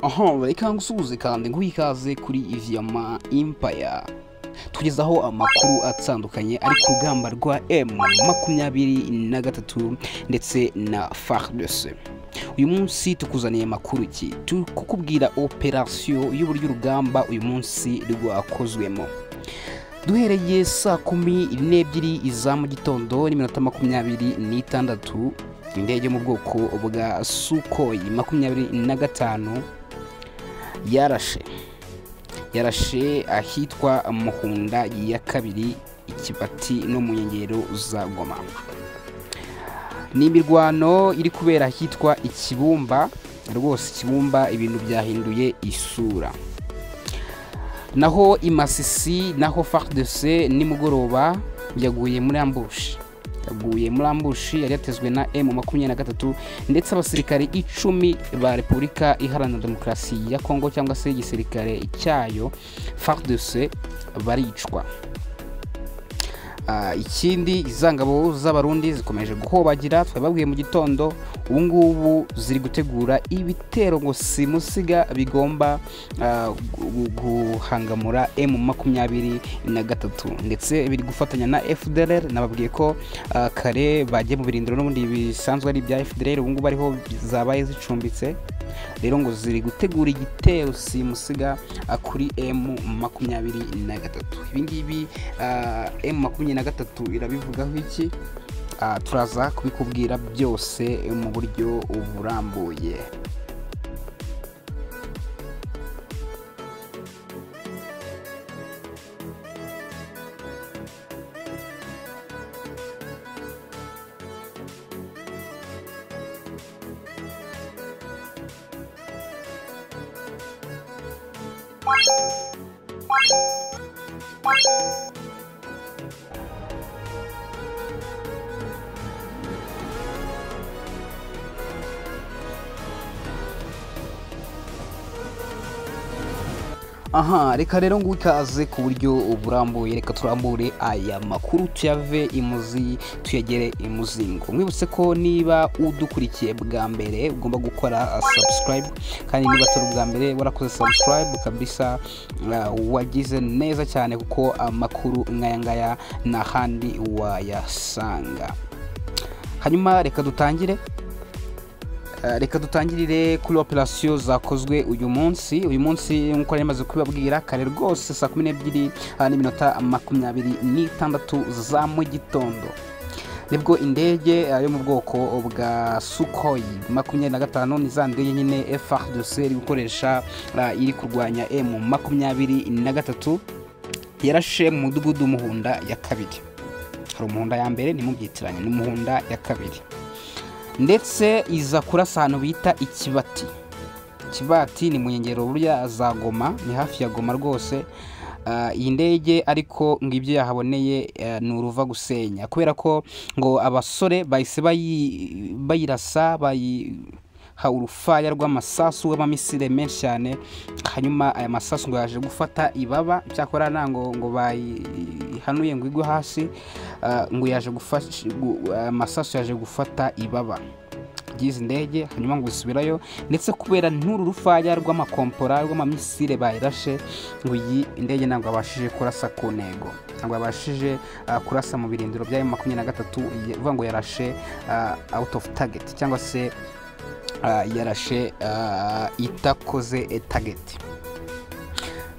aha reka nsuhuze kandi nguhe ikaze kuri iviyama impaya tugezaho amakuru atandukanye ari ku rugamba rwa emu makumyabiri na gatatu ndetse na faridese uyu munsi tukuzaniye amakuru ki kukubwira operasiyo y'uburyo urugamba uyu munsi rwakozwemo duhereye saa kumi n'ebyiri iza mu gitondo n'iminota makumyabiri n'itandatu indege yo mu bwoko bwa sukoyi makumyabiri na gatanu yarashe yarashe ahitwa muhunda ya kabiri ikibati no mu nkengero za goma ni imirwano iri kubera ahitwa ikibumba rwose ikibumba ibintu byahinduye isura naho imasisi naho faridese nimugoroba yaguye muri ambushi yaguye muri ambushi yari yatezwe na emu makumyabiri na gatatu ndetse abasirikare icumi ba repubulika iharanira demokarasi ya kongo cyangwa se igisirikare cyayo faridese baricwa Ah, ikindi izangabo z'abarundi zikomeje guhobagira twababwiye mu gitondo ubu ngubu ziri gutegura ibitero ngo simusiga bigomba ah, gu- guhangamura emu makumyabiri na gatatu ndetse biri gufatanya na fdr nababwiye ko ah, kare bagiye mu birindiro n'ubundi bisanzwe ari ibya fdr ubu ngubu ariho zabaye zicumbitse rero ngo ziri gutegura igitero simusiga ah, kuri emu makumyabiri na gatatu ibingibi emu makumyabiri na gatatu irabivugaho iki Ah, turaza kubikubwira byose mu buryo burambuye aha reka rero ngo ikaze ku buryo burambuye reka turambure aya makuru tuyave imuzi tuyagere imuzingo mwibutse ko niba udukurikiye bwa mbere ugomba gukora subscribe kandi niba atari ubwa mbere warakoze subscribe kabisa ah, wagize neza cyane kuko amakuru nkaya ngaya nta handi wayasanga hanyuma reka dutangire Eh, reka dutangirire kuri operasiyo zakozwe uyu munsi uyu munsi nk'uko nari maze kubibabwira kare rwose saa kumi n'ebyiri ah, n'iminota makumyabiri n'itandatu za mu gitondo nibwo indege ah, yo mu bwoko bwa sukoyi makumyabiri na gatanu ni za ndege nyine frdc iri gukoresha ah, iri kurwanya emu makumyabiri na gatatu yarashe mu mudugudu muhunda ya kabiri hari umuhunda ya mbere nimubyitiranye ni muhunda ya kabiri ndetse iza kurasa ahantu bita ikibati ikibati ni mu nkengero burya za goma ni hafi ya goma rwose Ah, iyi ndege ariko ngo ibyo yahaboneye eh, ni uruva gusenya kubera ko ngo abasore bahise bayi- bayirasa bayiha urufaya rw'amasasu y'amamisire menshi cyane hanyuma aya masasu ngo yaje gufata ibaba cyakora ntango ngo bayihanuye ngo igwe hasi Ah, ngo yaje gufasha gu- aya masasu yaje gufata ibaba ry'izi ndege hanyuma ngo isubirayo ndetse kubera n'uru rufaya rw'amakompora rw'amamisire bayirashe ngo iyi indege ntabwo yabashije kurasa ku ntego ntabwo yabashije ah, kurasa mu birindiro byayo makumyabiri na gatatu ye- uvuga ngo yarashe ah, out of target cyangwa se ah, yarashe ah, itakoze eh, target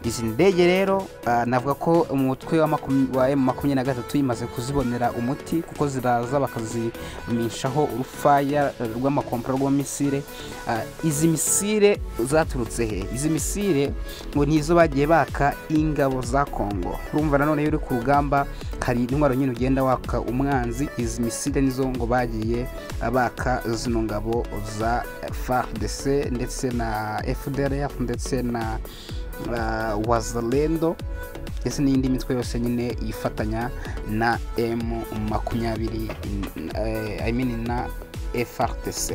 izi ndege rero ah, navuga ko umutwe wa makum- wa emu makumyabiri na gatatu imaze kuzibonera umuti kuko ziraza bakazimishaho urufaya eh, rw'amakompora rw'amisire Ah, izi misire zaturutse he izi misire ngo nizo bagiye baka ingabo za kongo urumva nanone iyo uri ku rugamba hari intwaro nyine ugenda waka umwanzi izi misire nizo ngo bagiye baka zino ngabo za fardc ndetse na fdrf ndetse na ah, wazalendo ndetse n'indi mitwe yose nyine yifatanya na m makumyabiri eh, i mean na frdc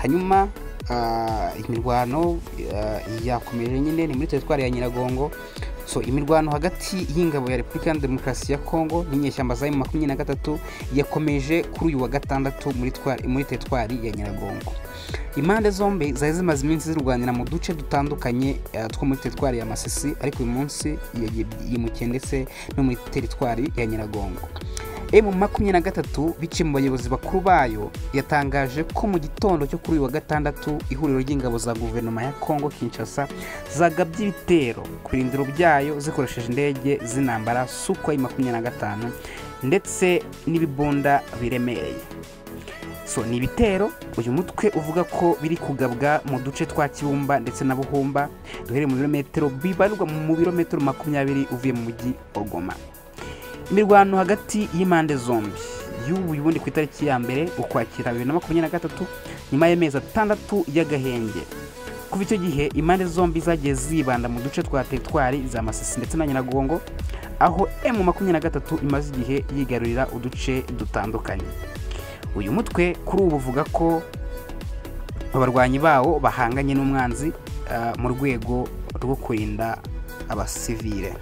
hanyuma ah, imirwano ah, yakomeje nyine ni muri teritwari ya nyiragongo so imirwano hagati y'ingabo ya repubulika ya demokarasi ya kongo n'inyeshyamba za makumyabiri na gatatu yakomeje kuri uyu wa gatandatu muri twari- muri teritwari ya nyiragongo impande zombi zari zimaze iminsi zirwanira mu duce dutandukanye eh, two muri teritwari ya masisi ariko uyu munsi yagiye- yimukiye ndetse no muri teritwari ya nyiragongo emu makumyabiri na gatatu biciye mu bayobozi bakuru bayo yatangaje ko mu gitondo cyo kuri uyu wa gatandatu ihuriro ry'ingabo za guverinoma ya kongo kinshasa zagabye ibitero ku birindiro byayo zikoresheje indege z'intambara sukwai makumyabiri na gatanu ndetse n'ibibunda biremereye so ni ibitero uyu mutwe uvuga ko biri kugabwa mu duce twa kibumba ndetse na buhumba duhereye mu birometero bibarirwa mu birometero makumyabiri uvuye mu mujyi wa goma imirwano hagati y'impande zombi y'ubu ubundi ku itariki ya mbere ukwakira bibiri na makumyabiri na gatatu nyuma y'amezi atandatu y'agahenge kuva icyo gihe impande zombi zagiye zibanda mu duce twa teritwari za masisi ndetse na nyiragongo aho emu makumyabiri na gatatu imaze igihe yigarurira uduce dutandukanye uyu mutwe kuri ubu uvuga ko abarwanyi bawo bahanganye n'umwanzi ah, mu rwego rwo kurinda abasivile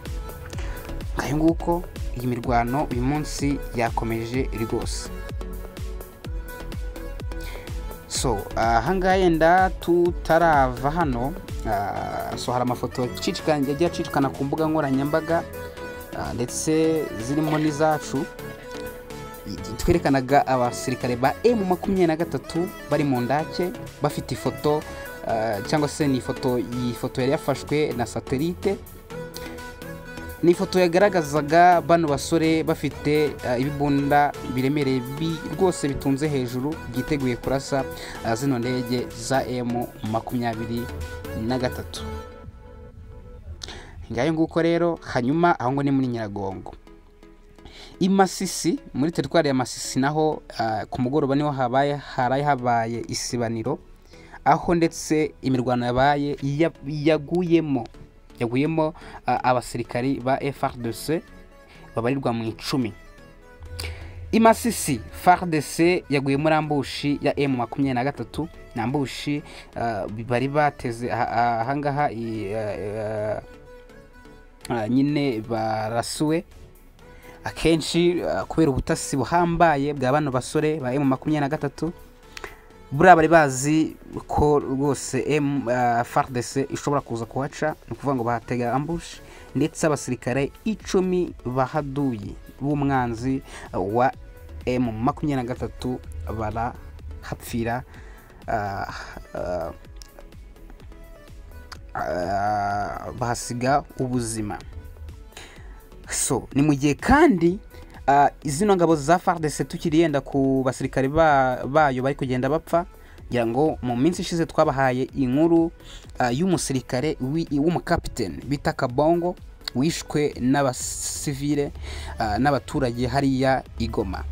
ngayo nguko iyi mirwano uyu munsi yakomeje rwose so ahangaha yenda tutarava hano ah, so hari amafoto acicikana- yagiye acicikana ku mbuga nkoranyambaga ah, ndetse zirimo n'izacu twerekanaga abasirikare ba emu makumyabiri na gatatu bari mu ndake bafite ifoto ah, cyangwa se ni ifoto iyi foto yari yafashwe na satelite ni ifoto yagaragazaga bano basore bafite ah, ibibunda biremereye bi- rwose bitunze hejuru byiteguye kurasa ah, zino ndege za emu makumyabiri na gatatu ngayo nguko rero hanyuma aho ngo ni muri nyiragongo i masisi muri teritwari ya masisi naho ah, ku mugoroba niho habaye haraye habaye isibaniro aho ndetse imirwano yabaye ya- yaguyemo yaguyemo ah, abasirikari ba FARDC babarirwa mu icumi i masisi FARDC yaguye muri ambushi ya M makumyabiri na gatatu ni ambushi ah, bari bateze ah- ah- ahangaha i- ah, ah, ah, nyine barasuwe akenshi uh, kubera ubutasi buhambaye bwa bano basore ba emu makumyabiri na gatatu buriya bari bazi ko rwose emu fardese ishobora kuza kuhaca ni ukuvuga ngo bahatega ambush ndetse abasirikare icumi bahaduye b'umwanzi uh, wa emu makumyabiri na gatatu barahapfira uh, uh, uh, bahasiga ubuzima so ni mu gihe kandi ah, zino ngabo za fardese tukiri yenda ku basirikare ba- bayo bari kugenda bapfa ngira ngo mu minsi ishize twabahaye inkuru ah, y'umusirikare wi- w'umukapiteni bita kabongo wishwe n'abasivile ah, n'abaturage hariya igoma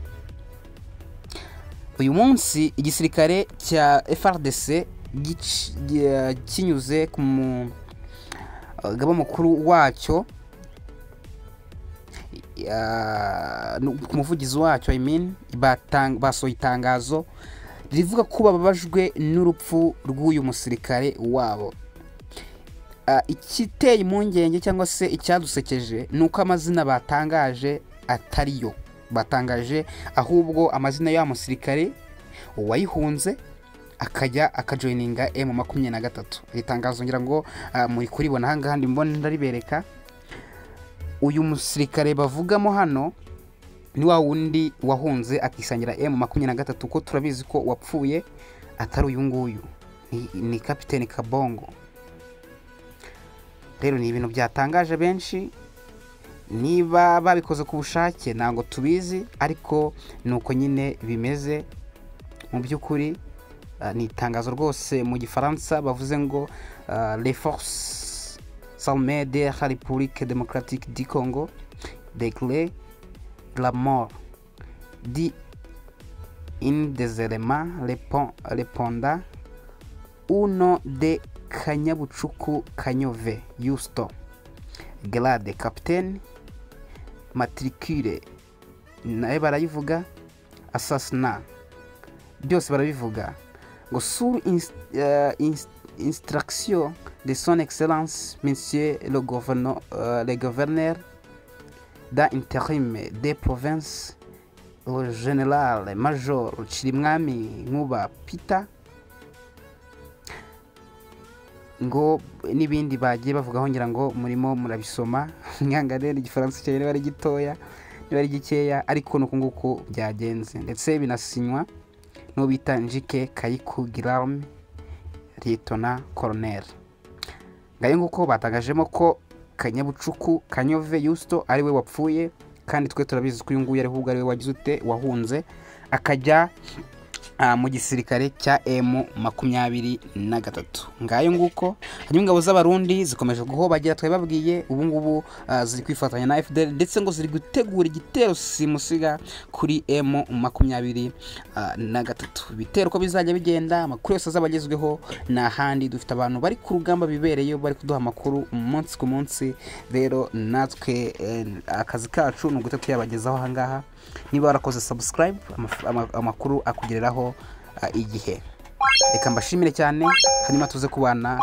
uyu munsi igisirikare cya frdc gici- gi- kinyuze ku mugaba mukuru wacyo ah, no- ku muvugizi wacyo I mean, batang- basohoye itangazo rivuga ko bababajwe n'urupfu rw'uyu musirikare wabo Ah, ikiteye impungenge cyangwa se icyadusekeje ni uko amazina batangaje atari yo batangaje ahubwo amazina y'uwo musirikare uwayihunze akajya akajoyininga emu makumyabiri na gatatu iri tangazo ngira ngo ah, muri kuribona ahangaha mbona ndaribereka uyu musirikare bavugamo hano ni wa wundi wahunze akisangira emu makumyabiri na gatatu ko turabizi ko wapfuye atari uyu nguyu ni, ni kapiteni kabongo rero ni ibintu byatangaje benshi niba babikoze ku bushake ntabwo tubizi ariko ni uko nyine bimeze mu by'ukuri ah, ni itangazo rwose mu gifaransa bavuze ngo ah, les forces armées de la république démocratique du congo déclarent la mort dit un des éléments répond- répondant au nom de kanyabucuku kanyove yusto grade capitaine matricule nayo barayivuga assassinat byose barabivuga ngo sur ins- eh, ins- instruction de son excellence monsieur le gouverneur, euh, le gouverneur d'intérim des provinces le général major Chirimwami Nkuba Peter ngo n'ibindi bagiye bavugaho ngira ngo murimo murabisoma mwanga rero igifaransa cyawe niba ari gitoya niba ari gikeya ariko nuko nguko byagenze ndetse binasinywa n'uwo bita njike kayiku girame litona koroneri ngayo nguko batangajemo ko kanyabucuku kanyove yusito ari we wapfuye kandi twe turabizi ko uyu nguyu ariho ubwo ari we wagize ute wahunze akajya mu gisirikare cya emu makumyabiri na gatatu ngayo nguko hanyuma ingabo z'abarundi zikomeje guhobagira twababwiye ubu ngubu ziri kwifatanya na fdr ndetse ngo ziri gutegura igitero simusiga kuri emu makumyabiri na gatatu ibitero uko bizajya bigenda amakuru yose azaba agezweho ni ahandi dufite abantu bari ku rugamba bibereyeyo bari kuduha amakuru umunsi ku munsi rero natwe akazi kacu ni uguhita tuyabagezaho ahangaha niba warakoze sabusikarayibu amakuru akugereraho igihe reka mbashimire cyane hanyuma tuze kubana